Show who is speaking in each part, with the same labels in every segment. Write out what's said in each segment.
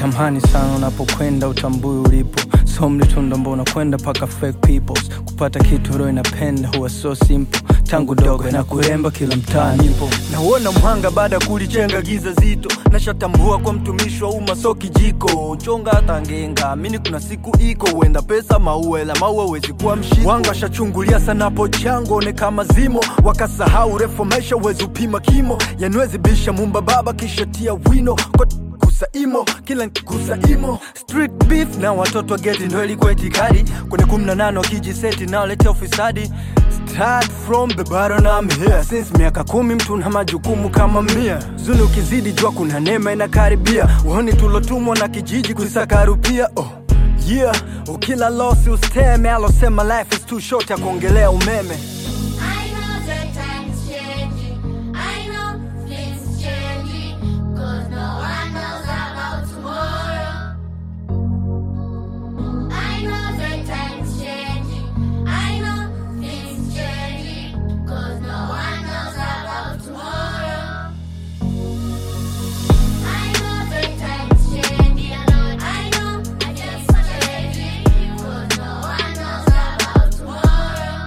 Speaker 1: samahani sana unapokwenda utambui ulipo so mlitunda mbona kwenda paka fake peoples kupata kitu roho inapenda huwa so simple tangu dogo na kuremba kila mtaa nipo
Speaker 2: nauona mhanga baada ya kulichenga giza zito nashatambua kwa mtumishi wa umma so kijiko chonga hata ngenga amini kuna siku iko huenda pesa mauela maua wezi kuwa mshiko wanga shachungulia sana po chango one kama zimo wakasahau refu maisha uwezi upima kimo yanwezi bisha mumba baba kisha tia wino kwa kusa imo kila nkikusa imo street beef na watoto wa geti ndo ilikuwa itikadi kwenye kumi na nane wakijiseti naoletea ufisadi Start from the bottom I'm here Since miaka kumi mtu na majukumu kama mia Zuni ukizidi jua kuna neema inakaribia Uhoni tulotumwa na kijiji kuisaka rupia oh. Yeah, ukila losi usteme alosema life is too short ya kuongelea umeme
Speaker 3: I know the time's changing. I know things changing. Cause no one knows about tomorrow. I know the time's changing. I know things changing. Cause no one knows about tomorrow. I know the time's changing. I know I just changing. Cause no one knows about tomorrow.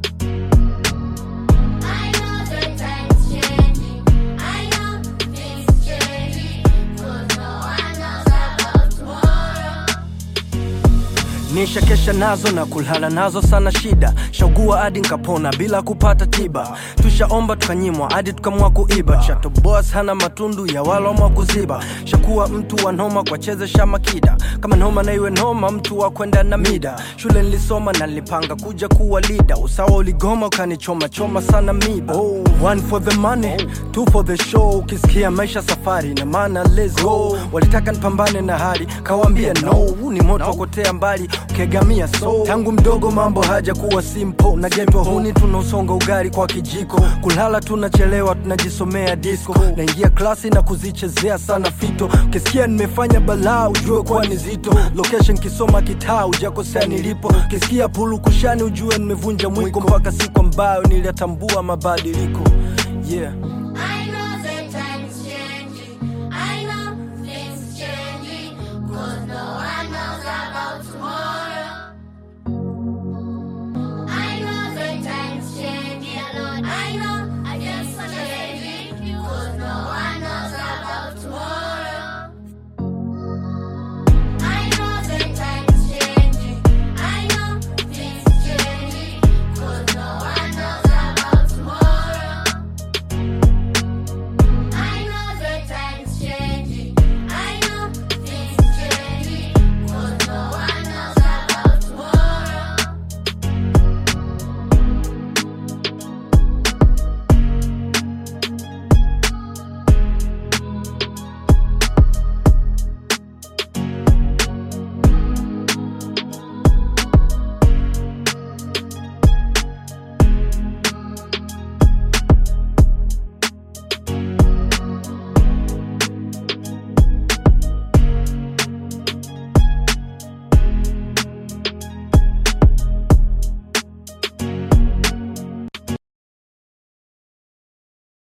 Speaker 3: I know the time's changing. I know things changing. Cause no one knows about tomorrow.
Speaker 2: Nisha kesha nazo na kulala nazo sana shida shaugua hadi nkapona bila kupata tiba tushaomba tukanyimwa hadi tukamwa kuiba chato boss hana matundu ya walomwa kuziba shakuwa mtu wa noma kwa chezesha makida kama noma na iwe noma mtu wa kwenda na mida shule nilisoma na nilipanga kuja kuwa lida usawa uligoma ukanichoma choma sana miba oh, one for the money two for the show ukisikia maisha safari na maana let's go walitaka nipambane na hali kawambia no huu ni moto wakotea mbali ukegamia so tangu mdogo mambo haja kuwa simple na getwa huni tunausonga ugari kwa kijiko kulala tunachelewa tunajisomea disco naingia klasi na kuzichezea sana fito ukisikia nimefanya balaa ujue kuwa ni zito location kisoma kitaa ujakosea nilipo ukisikia pulu kushani ujue nimevunja mwiko mpaka siku ambayo niliyatambua mabadiliko